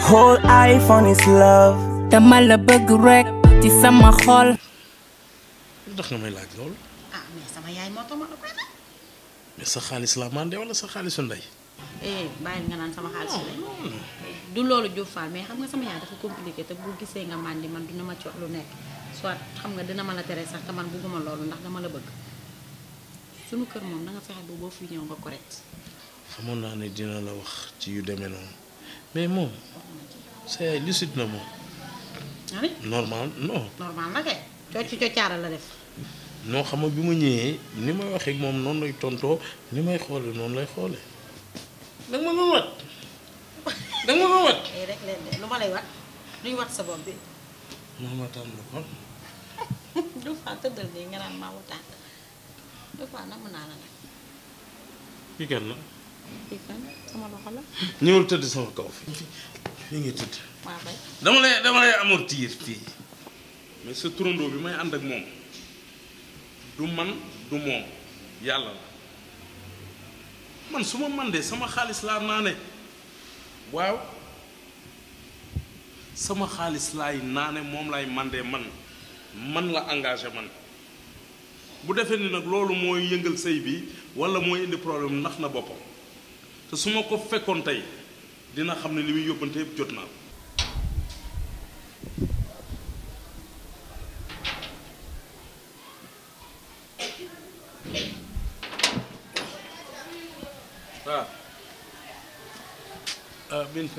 whole iPhone is love. dama la bëgg rek ci sama xol. lu tax nga may laaj loolu ah mais sama yaay moo tax ma la koy def mais sa xaalis la mandé wala sa xaalisu ndey eh bàyyil nga naan sama xaalis lay du loolu Diouf Fall mais xam nga sama yaay dafa compliqué te bu gisee nga màndi man dina ma ci wax lu nekk soit xam nga dina ma la tere sax te man bugguma loolu ndax dama la bëgg sunu kër moom da nga fexe ba boo fi ñëw nga correct xamoon naa ne dina la wax ci yu demee noonu mais moom sa yaay lucide na moom ani normal non normal na kay cocc coccaara la def noo xam nga bi ma ñëwee ni may waxee ak moom noonu lay tontoo ni may xoole noonu lay xoole da nga ma doon wat da nga ma doon wat eh rek leen de lu ma lay wat luy wat sa bopp bi maa ma tànn kon Diouf Fall tëddal nii nga naan maa wutaan Diouf Fall nag mën naa la nag kii kan la kii kan sama loxo la ñëwal tëdd sama kaw fi fii nga tëdd waa bay dama lay dama lay amoon tiir fii mais sa turandoo bi may ànd ak moom du man du moom yàlla la man su ma mandee sama xaalis laa naane waaw sama xaalis laay naane moom laay mandee man man la engagé man bu defee ni nag loolu mooy yëngal sëy bi walla mooy indi problème ndax na boppam te su ma ko fekkoon tey dina xam ne li muy yóbbante yëpp jot naa ko waaw ah Binta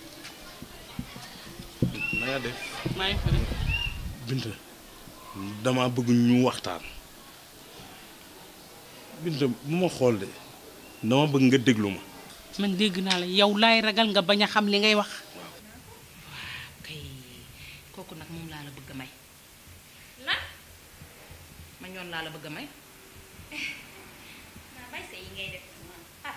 na nga def maa ngi fi rek Binta dama bëgg ñu waxtaan Binta bu ma xool de dama bëgg nga déglu ma man dégg naa la yow laay ragal nga bañ a xam li ngay wax. kay kooku nag moom laa la bëgg a may lan ma ñoon laa la bëgg a may naa bay sa yi ngay def ah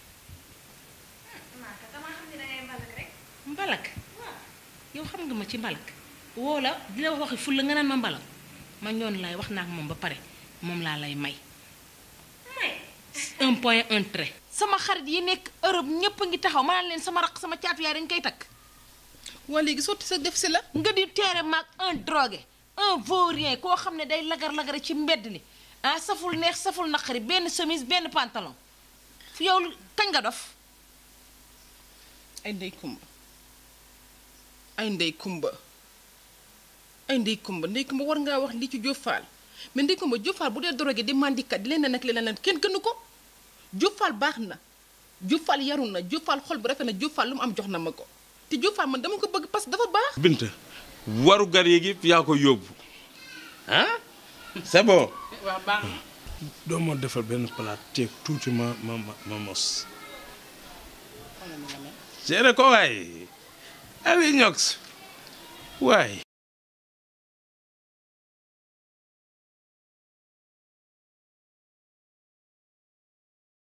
maa ka damaa xam ne dangay mbalak rek mbalak yow xam nga ma ci mbalak woo la di la waxi ful la nga naan ma mbalak ma ñoon laay wax naa ak moom ba pare moom laa lay may may un point un trait sama xarit yi nekk Europe ñëpp a ngi taxaw ma naan leen sama raq sama caatu yaay dañ koy takk. waa léegi sotti sa def si la nga di teere maag un drogué un vaurien koo xam ne day lagar-lagare ci mbedd mi ah saful neex saful naqari benn chemise benn pantalon fi yow kañ nga dof ay ndey kumba ay ndey kumba ay ndey kumba ndey kumba war ngaa wax li ci Diouf Fall mais ndey kumba Diouf Fall bu dee drogué di mandikat di leneen ak leneen kenn gënu ko Diouf Fall baax na Diouf Fall yaru na Diouf Fall xol bu rafet na Diouf Fall lu mu am jox na ma ko te Diouf Fall man dama ko bëgg parce que dafa baax Binta waru gar yeeg yëpp yaa ko yóbbu ah c'est bon waaw baax na doo ma defal benn palaat teeg tuuti ma ma ma ma mos géré ko waay awi ñox waay